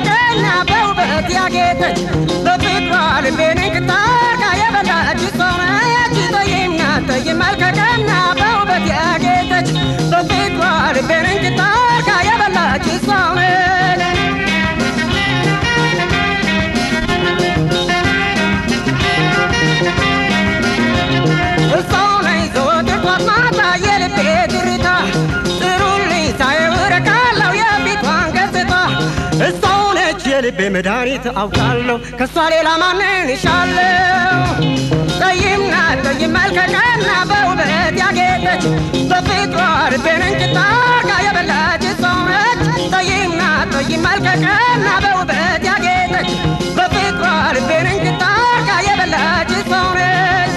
ከቀና በውበት ያጌጠች በፍቅሯ ልቤን እንክታርጋ የበላች ሰውነች ጠይምና ጠይ መልከ ቀና በውበት ያጌጠች በፍቅሯ ልቤን እንክታርጋ የበላች ሰውነች እሷው ነኝ ዘወትር ጧት ማታ የልቤ ትርታ ጥሩልኝ ሳየው እረካለሁ የፊቷን ገጽታ እሷው ነች የልቤ መድኃኒት አውቃለሁ ከእሷ ሌላ ማንን እሻለሁ ጠይም ናት ጠይም መልከ ቀና በውበት ያጌጠች በፍቅሯ ልቤን እንጭታ አርጋ የበላች እሷው ነች ጠይም ናት ጠይም መልከ ቀና በውበት ያጌጠች በፍቅሯ ልቤን እንጭታ አርጋ የበላች እሷው ነች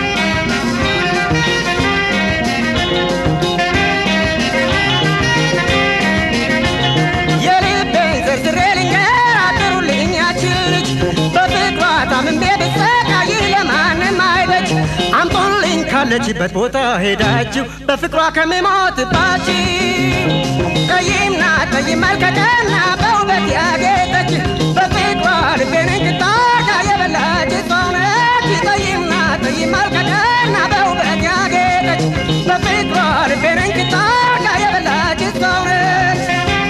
የልቤን ዝርዝሬ ልንገር አጥሩልኝ ያችን ልጅ በፍቅሯ ታምሜ ብሰቃይ ለማንም አይበጅ አምጦልኝ ካለችበት ቦታ ሄዳችሁ በፍቅሯ ከምሞትባችሁ ጠይም ናት ጠይም መልከ ቀና በውበት ያጌጠች በፍቅሯ ልቤን እንድታርጋ የበላች እሷ ነች ጠይም ናት ጠይም መልከ ቀና በውበት ያጌጠች በፍቅሯ ልቤን እንድታርጋ የበላች እሷ ነች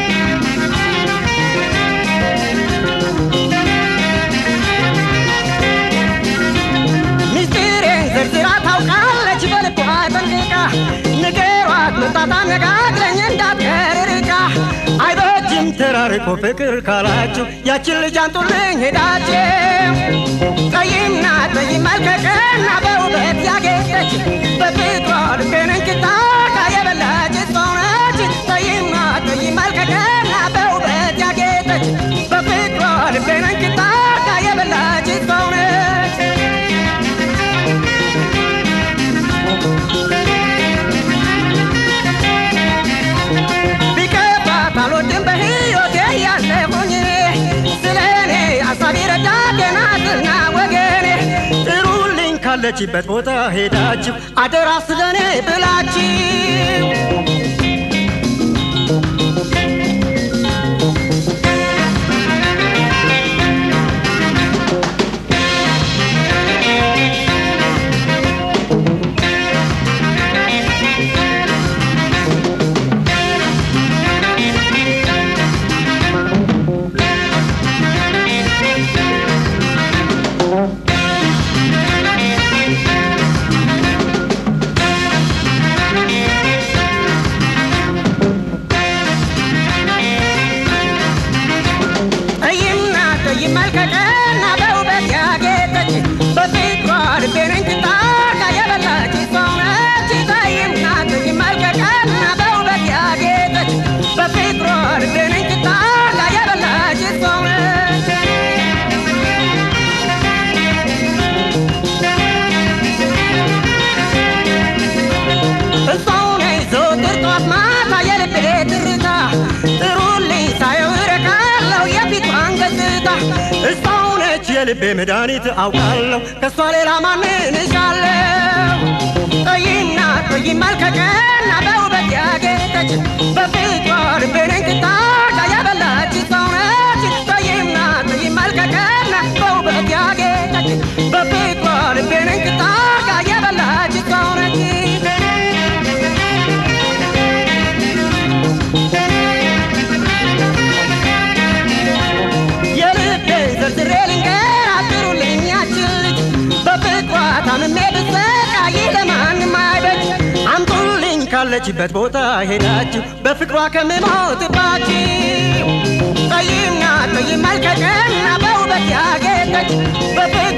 ሚስጥሬን ዘርዝራ ታውቃለች በልቧ ጠንቅቃ ንገሯት መጣት አነጋግረኝ እንዳትቀር ርቃ አይበጅም ተራርቆ ፍቅር ካላችሁ ያችን ልጅ አንጡልኝ ሄዳችሁ ጠይም ናት ጠይም መልከ ቀና በውበት ያጌጠች በፍቅሯ ልቤን እንክታርጋ የበላች እሷው ነች ጠይም ናት ጠይም መልከ ቀና በውበት ያጌጠች በፍቅሯ ልቤን እንክታርጋ የበላች እሷው ነች ቢከፋት አልወድም በሕይወቴ ያለሁኝ እኔ ስለ እኔ አሳቢ ረዳቴ ናትና ወገኔ ጥሩልኝ ካለችበት ቦታ ሄዳችሁ አደራ ስለ እኔ ብላችሁ ጠይምና ጠይም መልከ ቀና በውበት ያጌጠች በፍቅሯ ልቤን እንክታርጋ የበላች ሰው ነች። ጠይምና ጠይም መልከ ቀና በውበት ያጌጠች በፍቅሯ ልቤን እንክታርጋ የበላች ሰው ነች። እሷው ነኝ ዘወትር ጧት ማታ የልቤ ትርታ ጥሩልኝ ሳየው እረካለሁ የፊቷን ገጽታ እሷው ነች የልቤ መድኃኒት አውቃለሁ ከእሷ ሌላ ማንን እሻለሁ ጠይም ናት ጠይም መልከ ቀና በውበት ያጌጠች በፍቅሯ ልቤን እንክታርጋ የበላች ሰው ነች ጠይም ናት ጠይም መልከ ቀና በውበት ያጌጠች በፍቅሯ ልቤን እንክታርጋ የበላች ሰው ነች የልቤን ዘርዝሬ ልንገር አጥሩልኝ ያችን ልጅ በፍቅሯ ታምሜ ብሰቃይ ለማንም አይበጅ አምጡልኝ ካለችበት ቦታ ሄዳችሁ በፍቅሯ ከምሞትባችሁ ጠይም ናት ጠይም መልከ ቀና በውበት ያጌጠች በፍቅሯ